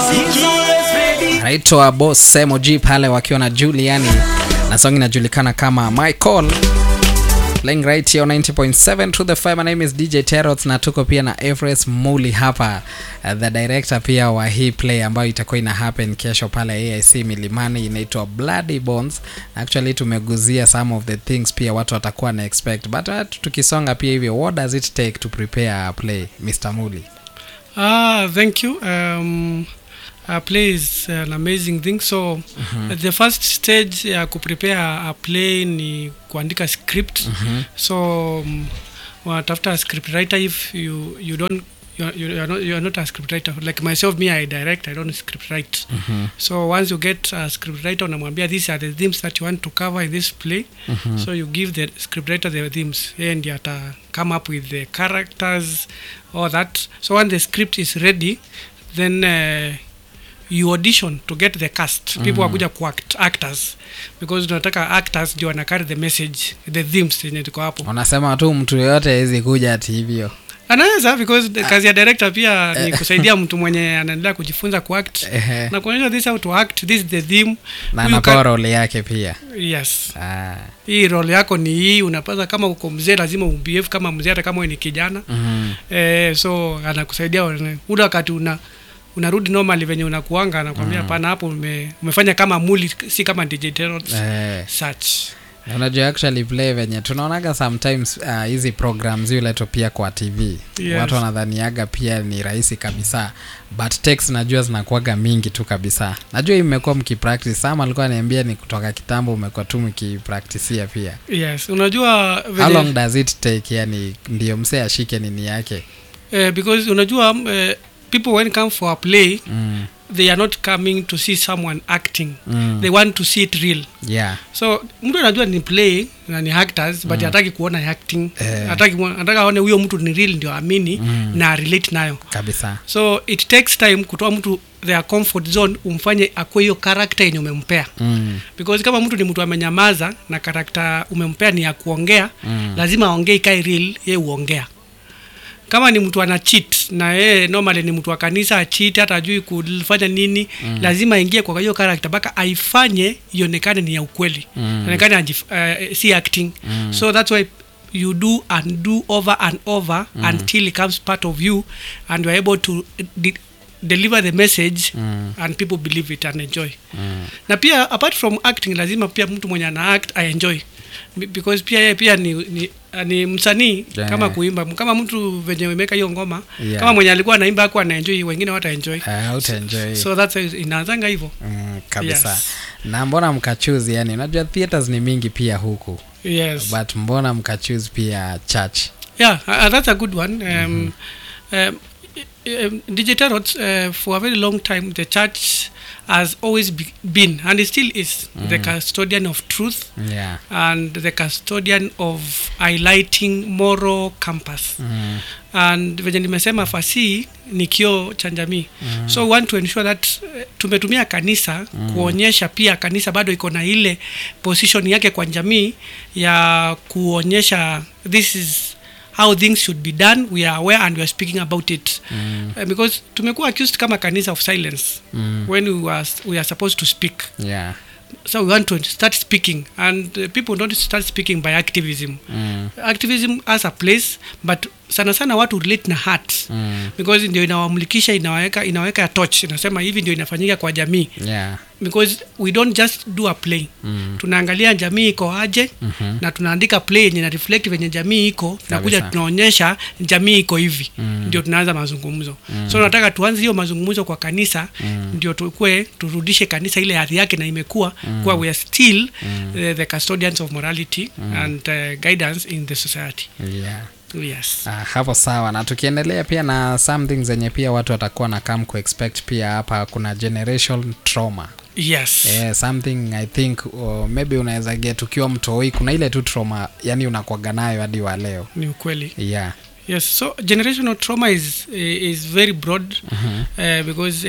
naitwa Boss Emoji pale wakiwa na Juliani na song inajulikana kama My Call playing right here on 90.7 to the fire. My name is DJ Terrot na tuko pia na Everest Muli hapa uh, the director pia wa hii play ambayo itakuwa ina happen kesho pale AIC Milimani inaitwa Bloody Bones. Actually tumeguzia some of the things pia watu watakuwa na expect but uh, tukisonga pia hivyo what does it take to prepare a play Mr. Muli? Ah, thank you. Um, a play is an amazing thing. So the first stage ya kuprepare a play ni kuandika script. So um, wanatafuta script writer if you you don't you are, you are not you are not a script writer like myself me I direct I don't script write so once you get a script writer unamwambia these are the themes that you want to cover in this play so you give the script writer the themes yeye ndiye ata come up with the characters all that so when the script is ready then uh, you audition to get the cast people wakuja ku act, actors because tunataka actors ndio wana carry the message the themes yenye tuko hapo Unasema tu mtu yoyote hawezi kuja ati hivyo. anaweza because the kazi ya director pia ni kusaidia mtu mwenye anaendelea kujifunza kuact Ehe. na kuonyesha this how to act this is the theme na Huyu anapewa ka- role yake pia. yes Ah. hii role yako ni hii unapasa kama uko mzee lazima ubehave kama mzee hata kama wewe ni kijana Mhm. eh, so anakusaidia ule ule wakati una unarudi normally venye unakuanga anakwambia hapana hapo ume, umefanya kama muli si kama DJ Terrot Eh. such Na unajua actually play venye tunaonaga sometimes uh, hizi programs ziuletwa pia kwa tv Yes. watu wanadhaniaga pia ni rahisi kabisa but text najua zinakuaga mingi tu kabisa najua hii mmekuwa mkipractice sama alikuwa aniambia ni kutoka kitambo umekuwa tu mkipractisia pia yes unajua how venye- long does it take yani ndio msee ashike nini yake eh, because unajua um, eh, people when come for a play mm. they are not coming to see someone acting Mm. they want to see it real yeah so mtu anajua ni play na ni actors but hataki kuona acting Eh. hataki kuona- anataka aone huyo mtu ni real ndio amini Mm. na relate nayo kabisa so it takes time kutoa mtu their comfort zone umfanye akue hiyo karakta yenye umempea mm. because kama mtu ni mtu amenyamaza na karakta umempea ni ya kuongea Mm. lazima aongee ikae real ye uongea kama ni mtu ana cheat na yeye normally ni mtu wa kanisa cheat hata ajui kufanya nini mm. lazima aingie kwa hiyo character mpaka aifanye ionekane ni ya ukweli Mm. ionekane ajif- uh, si acting Mm. so that's why you do and do over and over until it becomes part of you and you are able to de- deliver the message Mm. and people believe it and enjoy Mm. na pia apart from acting lazima pia mtu mwenye ana act aenjoy Be- because pia yeye pia ni, ni, ni msanii Yeah. kama kuimba kama mtu venye imeka hiyo ngoma Yeah. kama mwenye alikuwa anaimba aku anaenjoy wengine wata enjoy Uh, utaenjoy so that's how inaanzanga hivyo mm, kabisa Yes. na mbona mkachuzi yani unajua theaters ni mingi pia huku yes but mbona mkachoose pia church yeah uh, that's a good one um, um, um, DJ Tarot, uh, for a very long time the church has always be, been and it still is the custodian of truth yeah and the custodian of highlighting moral campus mm. and venye nimesema fasihi ni kioo cha jamii mm. so we want to ensure that uh, tumetumia kanisa mm. kuonyesha pia kanisa bado iko na ile position yake kwa jamii ya kuonyesha this is how things should be done we are aware and we are speaking about it Mm. uh, because tumekuwa accused kama kanisa of silence Mm. when we are, we are supposed to speak yeah so we want to start speaking and uh, people don't start speaking by activism mm. activism has a place but sana sana watu relate na heart Mm. because ndio inawamulikisha inaweka inaweka torch inasema hivi ndio inafanyika kwa jamii yeah because we don't just do a play mm. tunaangalia jamii iko aje Mhm. na tunaandika play yenye na reflect venye jamii iko tunakuja Kabisa. tunaonyesha jamii iko hivi Mm. ndio tunaanza mazungumzo so nataka tuanze hiyo mazungumzo kwa kanisa ndio tukue turudishe kanisa ile hadhi yake na imekuwa kuwa we are still uh, the custodians of morality and uh, guidance in the society yeah yes Ah, hapo sawa na tukiendelea pia na something zenye pia watu watakuwa na come kuexpect pia hapa kuna generation trauma yes yeah, something i think uh, maybe unaweza get ukiwa mtoi kuna ile tu trauma yani unakwaga nayo hadi wa leo ni ukweli yeah yes so generational trauma is is very broad uh, because uh,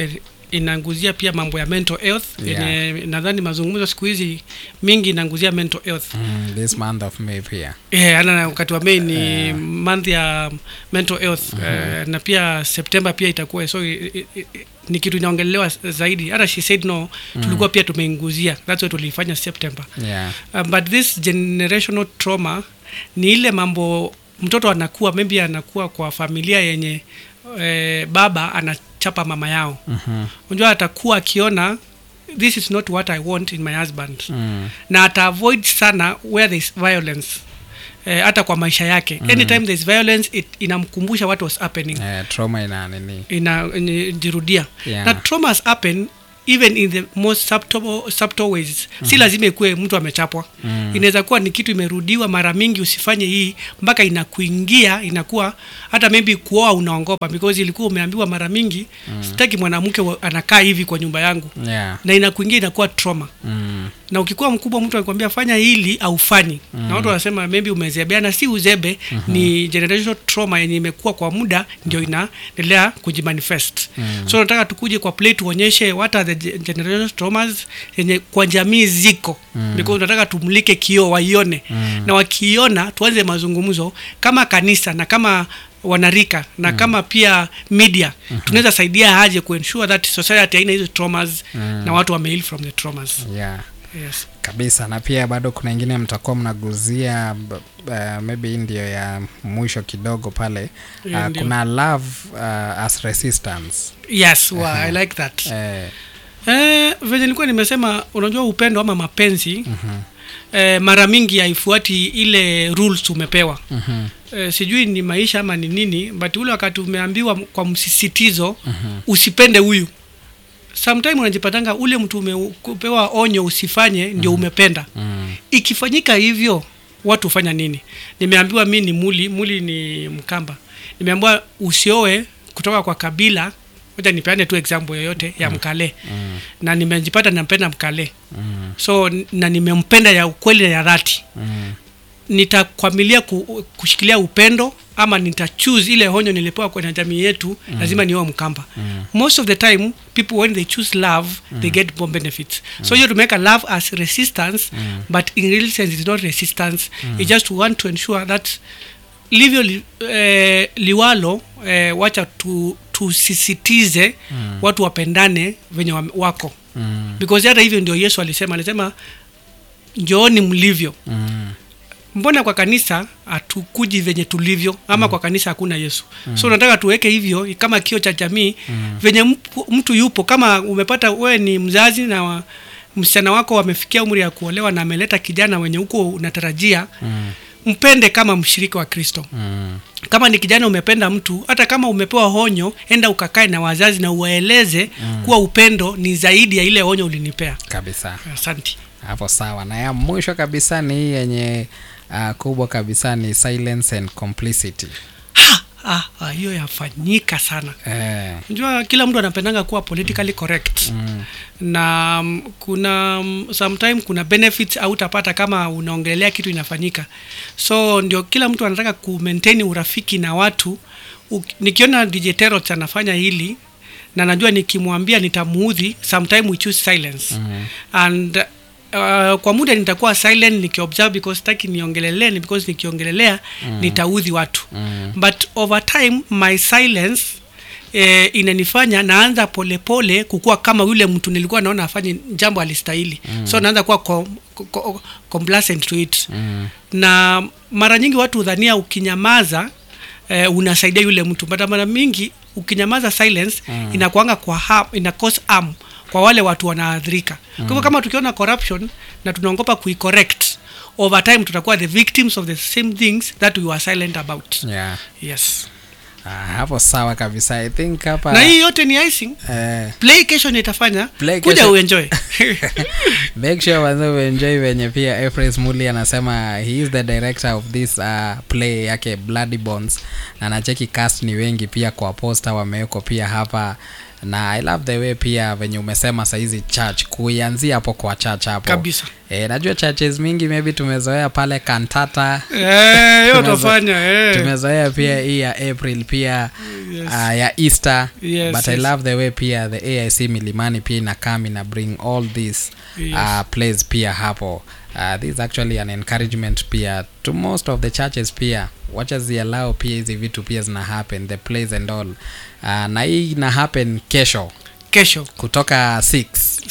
inanguzia pia mambo ya mental health Yeah. yenye nadhani mazungumzo siku hizi mingi inanguzia mental health mm, this month of may pia yeah, ana wakati wa mei ni month ya mental health eh, na pia september pia itakuwa so i, i, i, ni kitu inaongelelewa zaidi hata she said no tulikuwa pia tumeinguzia that's why tulifanya september yeah uh, but this generational trauma ni ile mambo mtoto anakuwa maybe anakuwa kwa familia yenye eh, baba anachapa mama yao Mhm. unajua atakuwa akiona this is not what i want in my husband mm. na ata avoid sana where there is violence eh, hata kwa maisha yake mm. anytime there is violence it, inamkumbusha what was happening eh, trauma ina nini inajirudia Yeah. na traumas happen even in the most subtle, subtle ways si lazima ikuwe mtu amechapwa Mm. inaweza kuwa ni kitu imerudiwa mara mingi usifanye hii mpaka inakuingia inakuwa hata maybe kuoa unaongopa because ilikuwa umeambiwa mara mingi sitaki mwanamke wa- anakaa hivi kwa nyumba yangu yeah na inakuingia inakuwa trauma mm. na ukikuwa mkubwa mtu anakwambia fanya hili aufanyi mm. na watu wanasema maybe umezebeana si uzebe mm-hmm. ni generational trauma yenye imekuwa kwa muda ndio inaendelea kujimanifest mm. so nataka tukuje kwa play tuonyeshe what are the ge- generational traumas yenye kwa jamii ziko mm. because nataka tumlike kioo waione mm. na wakiiona tuanze mazungumzo kama kanisa na kama wanarika na mm. kama pia media mm-hmm. tunaweza saidia aje kuensure that society haina hizo traumas mm. na watu wameheal from the traumas yeah yes. kabisa na pia bado kuna ingine mtakuwa mnaguzia b- uh, maybe hii ndio ya mwisho kidogo pale Hiyo uh, ndio. kuna love uh, as resistance yes well, i like that eh, eh, venye nilikuwa nimesema unajua upendo ama mapenzi mm-hmm. eh, mara mingi haifuati ile rules umepewa mhm, eh, sijui ni maisha ama ni nini but ule wakati umeambiwa m- kwa msisitizo mm-hmm. usipende huyu sometime unajipatanga ule mtu umepewa onyo usifanye ndio umependa mm, ikifanyika hivyo watu hufanya nini nimeambiwa mi ni muli muli ni mkamba nimeambiwa usioe kutoka kwa kabila moja nipeane tu example yoyote ya mkale mm, na nimejipata nampenda mkale mm, so n- na nimempenda ya ukweli na ya dhati mm, nitakwamilia ku, kushikilia upendo ama nitachoose ile honyo nilipewa kwenye jamii yetu mm. lazima niwe mkamba mm. most of the time people when they choose love mm. they get more benefits mm. so you to make a love as resistance mm. but in real sense it's not resistance mm. you just want to ensure that livyo li, eh, liwalo eh, wacha tu tusisitize mm. watu wapendane venye wa- wako mm, because hata hivyo ndio yesu alisema alisema njooni mlivyo mm, mbona kwa kanisa hatukuji venye tulivyo ama mm. kwa kanisa hakuna yesu mm. so nataka tuweke hivyo kama kio cha jamii mm. venye mpu, mtu yupo kama umepata wewe ni mzazi na wa, msichana wako wamefikia umri ya kuolewa na ameleta kijana wenye huko unatarajia mm, mpende kama mshirika wa kristo mm, kama ni kijana umependa mtu hata kama umepewa honyo enda ukakae na wazazi na uwaeleze mm. kuwa upendo ni zaidi ya ile honyo ulinipea kabisa asanti hapo sawa na ya mwisho kabisa ni hii yenye uh, kubwa kabisa ni silence and complicity Ha! ah, ah, hiyo yafanyika sana eh, unajua kila mtu anapendanga kuwa politically correct mm, na mm, kuna mm, sometime kuna benefits au utapata kama unaongelea kitu inafanyika so ndio kila mtu anataka ku maintain urafiki na watu U, nikiona DJ Terrot anafanya hili na najua nikimwambia nitamuudhi sometime we choose silence mm, and uh, kwa muda nitakuwa silent nikiobserve because sitaki niongelelee ni because nikiongelelea mm. nitaudhi watu mm, but over time my silence eh, inanifanya naanza polepole kukuwa kama yule mtu nilikuwa naona afanye jambo alistahili mm. so naanza kuwa com, com, complacent to it mm, na mara nyingi watu hudhania ukinyamaza eh, unasaidia yule mtu but mara mingi ukinyamaza silence mm. inakuanga kwa harm, ina cause harm kwa wale watu wanaathirika kwa hivyo kama tukiona corruption na tunaongopa kuicorrect over time tutakuwa the victims of the same things that we were silent about yeah. yes Ah, hapo sawa kabisa i think hapa na hii yote ni icing eh, play kesho nitafanya Play kuja kesho. uenjoy make sure wanze uenjoy venye pia efres muli anasema he is the director of this uh, play yake bloody bonds na nacheki cast ni wengi pia kwa posta wameweko pia hapa na i love the way pia venye umesema saizi church kuianzia hapo kwa church hapo kabisa e, najua churches mingi maybe tumezoea pale kantata Eh, hiyo Tumezo- utafanya eh. tumezoea pia hii ya april pia Yes. uh, ya easter Yes, but i yes. love the way pia the aic milimani pia inakam ina bring all this Yes. uh, plays pia hapo uh, this is actually an encouragement pia to most of the churches pia wacha zialao pia hizi vitu pia zina happen the plays and all uh, na hii ina happen kesho kesho kutoka 6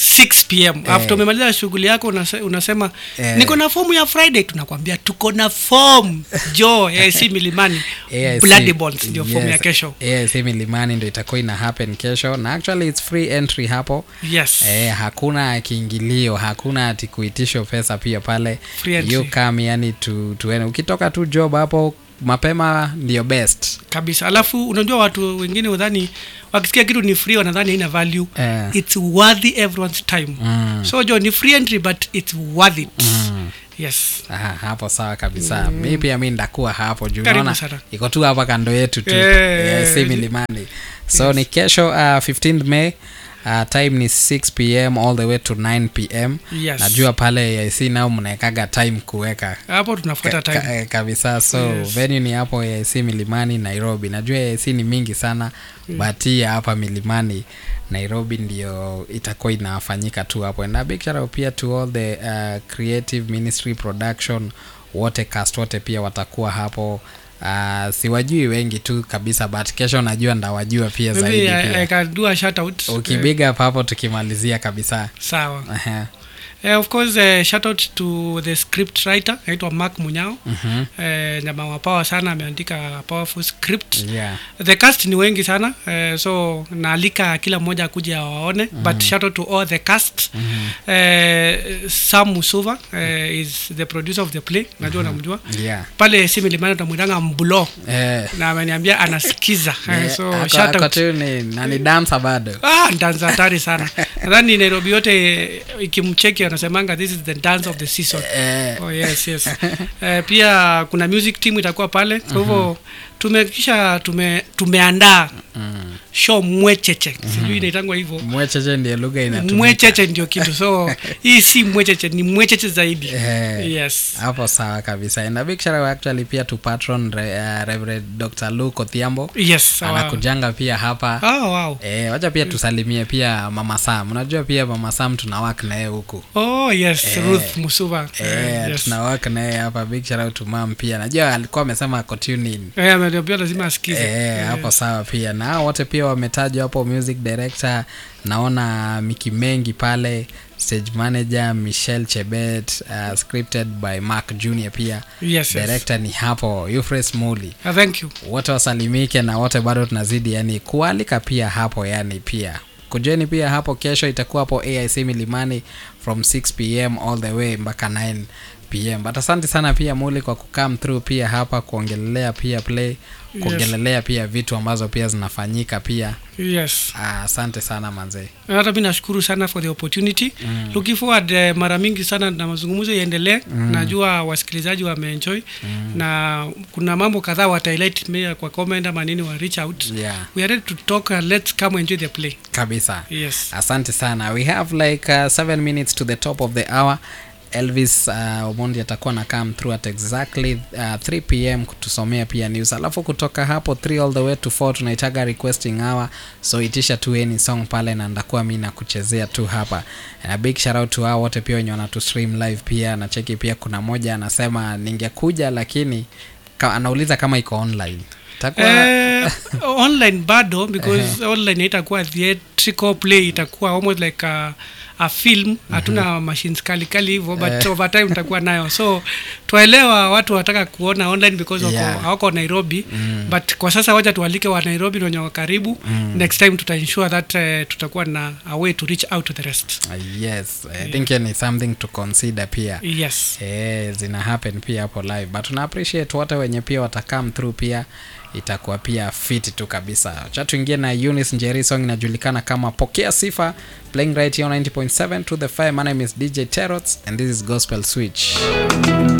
6 pm Eh. after umemaliza shughuli yako unase, unasema Eh. niko na fomu ya friday tunakwambia tuko na form jo si milimani AIC bloody balls ndio fomu ya yes, kesho AIC milimani ndo itakuwa ina happen kesho na actually it's free entry hapo yes Eh, hakuna kiingilio hakuna ati kuitishwa pesa pia pale Free entry. you come yani tu, tuene ukitoka tu job hapo mapema ndio best kabisa alafu unajua watu wengine udhani wakisikia kitu ni free wanadhani haina value Eh. it's worthy everyone's time mm. so jo ni free entry but it's worth it Mm. yes Aha, hapo sawa kabisa mm. mi pia mi ndakuwa hapo juu Karibu naona sana. iko tu hapa kando yetu tu Eh. Eh, si milimani so ni kesho uh, 15 may uh, time ni 6 pm all the way to 9 pm Yes. najua pale AIC nao mnaekaga time kuweka hapo tunafuata Ka- ka- time eh, kabisa so Yes. venue ni hapo AIC milimani nairobi najua AIC ni mingi sana mm. but hii ya hapa milimani nairobi ndio itakuwa inafanyika tu hapo na big shout out pia to all the uh, creative ministry production wote cast wote pia watakuwa hapo uh, siwajui wengi tu kabisa but kesho najua ndawajua pia zaidi maybe I, I pia can do a shout out ukibiga up hapo tukimalizia kabisa sawa Ehe. Eh, of course uh, shout out to the script writer anaitwa mark munyao Mhm. eh, jamaa wa power sana ameandika powerful script yeah the cast ni wengi sana eh, so naalika kila mmoja akuja awaone mm-hmm. but shout out to all the cast mm-hmm. eh, sam musuva eh, is the producer of the play najua mm-hmm. namjua yeah pale si milimani utamwitanga mbulo eh na ameniambia anasikiza eh, Eh, so ako- shout ako out tu ni nani dansa bado Ah, dansa hatari sana nadhani nairobi yote eh, ikimcheki wanasemanga this is the dance of the season eh, oh, yes, yes. eh, pia kuna music team itakuwa pale kwa hivyo tumekisha tume, tumeandaa mm. show mwecheche sijui inaitangwa hivyo mwecheche ndiyo lugha inatumika mwecheche ndio kitu so hii si mwecheche ni mwecheche zaidi Eh, yes hapo sawa kabisa and a big shout out actually pia to patron Re, uh, reverend dr luke othiambo yes sawa. anakujanga pia hapa oh, wow. Eh, wacha pia tusalimie pia mama sam unajua pia mama sam tuna work naye huku oh yes Eh. ruth musuva Eh, Eh, yes. tuna work naye hapa big shout out to mam pia najua alikuwa amesema ako tune in Eh, ameniambia lazima asikize Eh, hapo sawa pia na hao wote pia wametajwa hapo music director naona miki mengi pale stage manager michelle chebet uh, scripted by mark junior pia yes, yes. director ni hapo Euphrates muli Ah, thank you wote wasalimike na wote bado tunazidi yani kualika pia hapo yani pia kujeni pia hapo kesho itakuwa hapo aic milimani from 6 pm all the way mpaka 9 pm but asante sana pia muli kwa kukam through pia hapa kuongelelea pia play kuongelelea pia vitu ambazo pia zinafanyika pia yes Ah, asante sana manzee hata mi nashukuru sana for the opportunity mm. looking forward eh, mara mingi sana na mazungumzo iendelee mm. najua wasikilizaji wameenjoy mm. na kuna mambo kadhaa watahighlight me kwa comment ama nini wa reach out yeah we are ready to talk uh, let's come enjoy the play kabisa yes asante sana we have like uh, seven minutes to the top of the hour elvis uh, omondi atakuwa na come through at exactly uh, 3 pm kutusomea pia news alafu kutoka hapo 3 all the way to 4 tunaitaga requesting hour so itisha tu any song pale na ndakuwa mi nakuchezea tu hapa and a big shout out to hao wote pia wenye wanatu stream live pia na cheki pia kuna moja anasema ningekuja lakini ka, anauliza kama iko online takuwa Eh, online bado because online itakuwa theatrical play itakuwa almost like a, a film hatuna machines kali kali hivyo but Eh. over time itakuwa nayo so twaelewa watu wanataka kuona online because wako, Yeah. hawako nairobi but kwa sasa wacha tualike wa nairobi na wenye wako karibu next time tuta ensure that uh, tutakuwa na a way to reach out to the rest Uh, yes i think yeah. ni something to consider pia yes Eh, zina happen pia hapo live but tuna appreciate wote wenye pia watakam through pia itakuwa pia fit tu kabisa cha tuingie na Eunice Njeri song inajulikana kama pokea sifa playing right here on 90.7 to the fire my name is DJ Terots and this is Gospel Switch